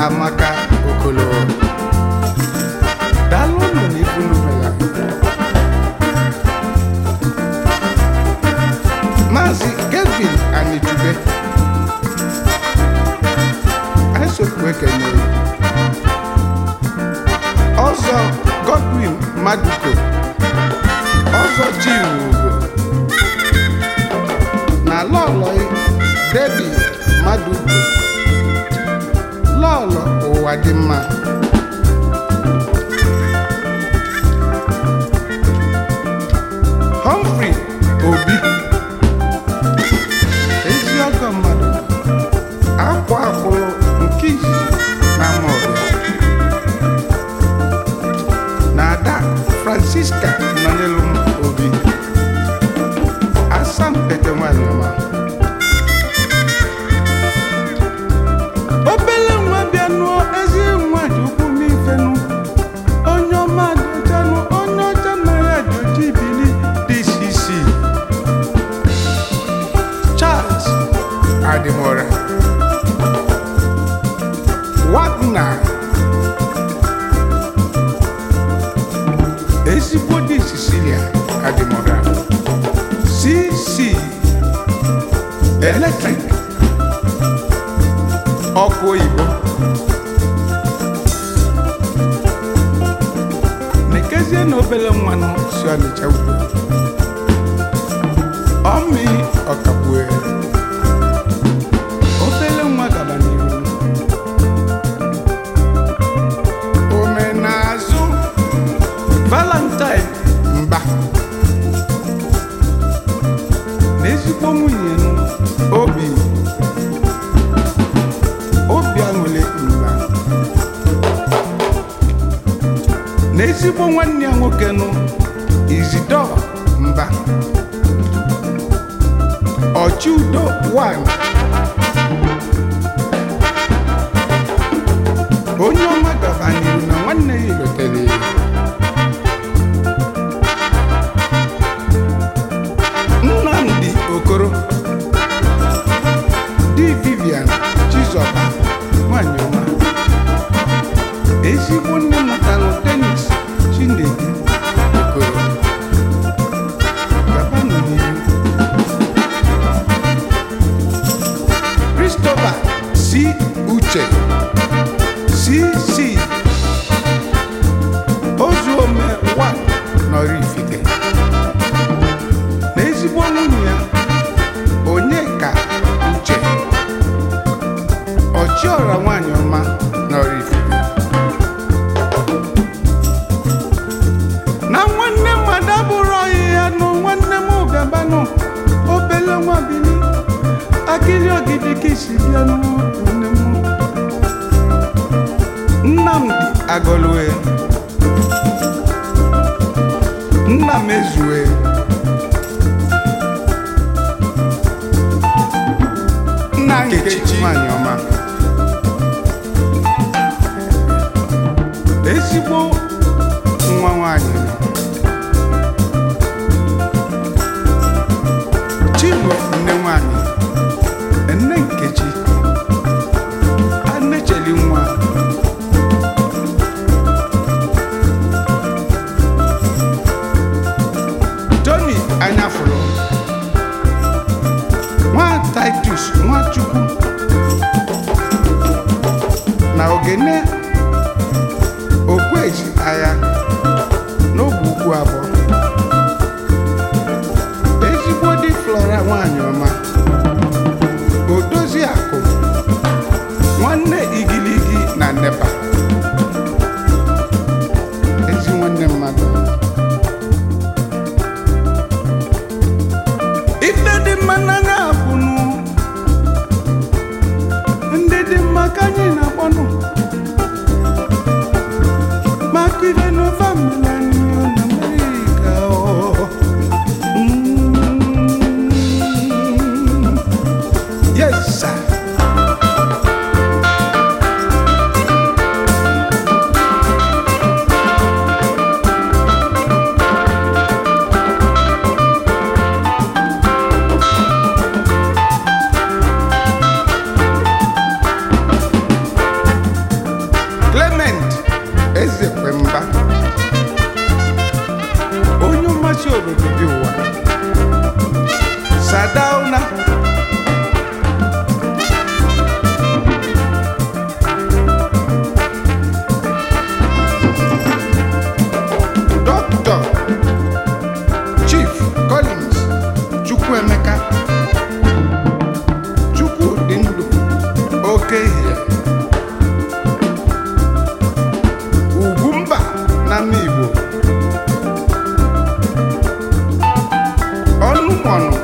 amaka okolo daalụ ụnụ na ibunumela maazị kelvin anijube anyị sokwu ekenye ọzọ godwin maduko ọzọ chinwugo na lọlọi debi maduko lọlọ ụwa dị mma Humphrey Obi ezi ọgọ mmadụ akwa akwụrụ nke izizi na Amawbịa na ada Francisca nọ n'elu m Obi asampete nwanyị ọma obele nwa bịa nụọ ezi nwa ji ukwu m ifenu onye ọma dịchanụ onye ọcha na ya ji oji bili dcc charles adimora wagner ezigbo di sicilia adimora cc electric ọkụ oyibo nekezie na obele mmanụ si ọnịcha ugbo ọmị ọkagbue obele nwa gaba n'iru omenazụ valentine mba na ezigbo nwunye nụ obi obi aṅụle mba na ezigbo nwanne ya nwoke nụ izido mba ọchị udo 1 onye ọma gaba n'iru na nwanne ya elotere ya nnamdi okoro di vivian chizọba nwanyị ọma ezigbo nne mụtalụ denis chinedu okoro gabanụ n'ihu christopher si uche cc ozuome 1 nọrọ ifite na ezigbo nwunye ya onyeka uche ọchịọra nwanyị ọma nọrọ ifite na nwanne mmadụ abụrụ ọyị ya nụ nwanne m gabanụ obele nwa bili akịrị ogidi ka isi bịa nwanne m nnamdi agọlue nna m ezue nna nkechi nwanyị ọma ezigbo nwa nwanyị chinwe nne nwanyị nne nkechi anecheli nwa tony anyafụrụ nwa titus nwachukwu na ogene okweji agha n'ogbe ukwu abụọ ezigbo di flora nwanyị ọma odozi akụ nwanne igiligi na nepa ezi nwanne mmadụ ife dị mma n'anya bụnụ ndị dị mma ka anyị na-akpọnụ maka ife n'ofe mmelanio na amerịka ọ. Mm. yes sir. oke ihe ugwumba na ama igbo ọnụmọnụ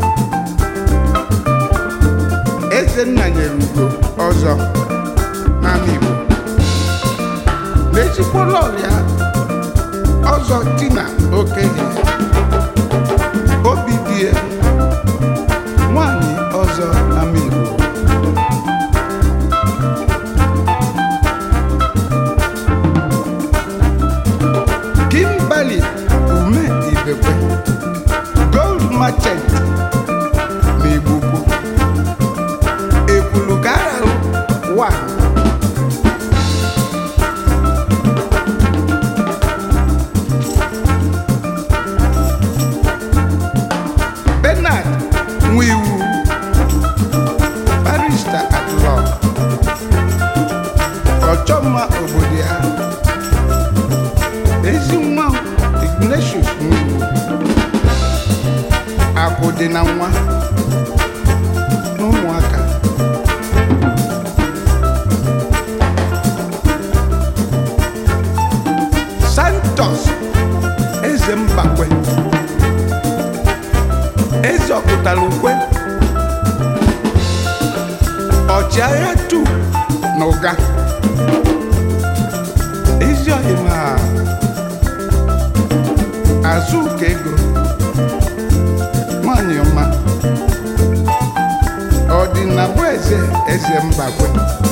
ezenna nyere ugo ọzọ n'ama igbo n'ezigbo lọlịa ọzọ tina okenye obi die nwanyị ọzọ n'ama igbo Kimberly ume ibekwe gold merchant n'Igbukwu ekwulu ka ararụ wa Bernard Nwiwu barrister at law ọchọmma obodo ya ezi nwa Ignatius Nwiwu akụ dị na nwa na ụmụaka Santos eze mbakwe eze ọpụtara ukwe ọchịagha tu na ụga ezi ọhịma azụ ụka ego nwanyị ọma ọdịnabụ eze eze mbakwe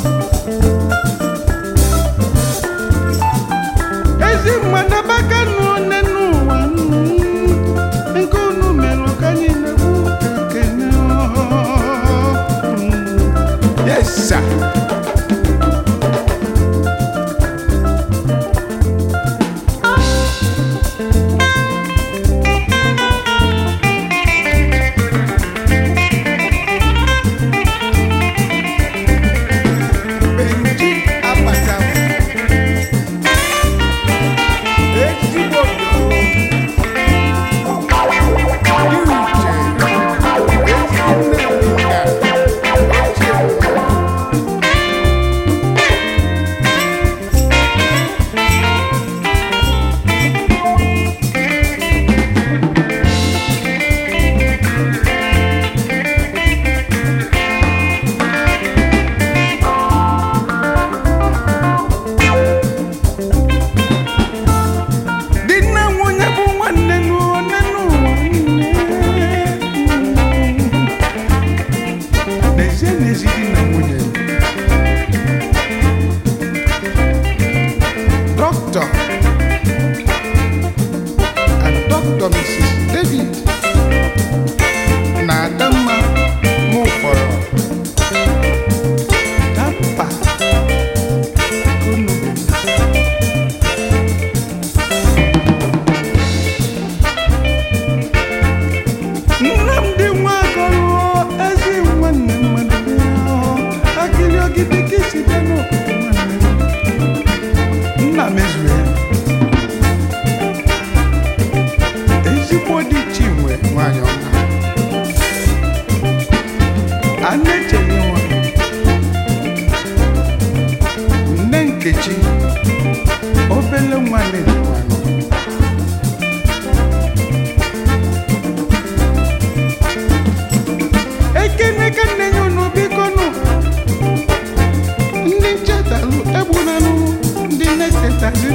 ezi mmadụ abaka nụ one n'ụwa mm, nke unu mere ka anyị na-ekwu ekene mm. yes sir. Benji Abacha. Ezigbo obodo. Dị uche. Ezi nne Nneka. Ochie. Di na nwunye bụ nwanne n'one n'ụwa niile. N'ezie n'ezi di na nwunye. Dr. and Dr. Mrs. David na Adamma Mufọrọ. Dapa Kunubu. Nnamdị Nwagọlụ ezi nwanne mmadụ bịa akịrị ogidi ka isi bịa n'obodo nwanne m. nna mezuru ya ezigbo dị chinwe nwanyị ọma a na-echere nwa nne nkechi obele nwa na-eji nwanyị ekene ka nne ya unu biko nụ ndị nchetalụ egbunanụ ndị na-echetazi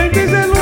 dizelu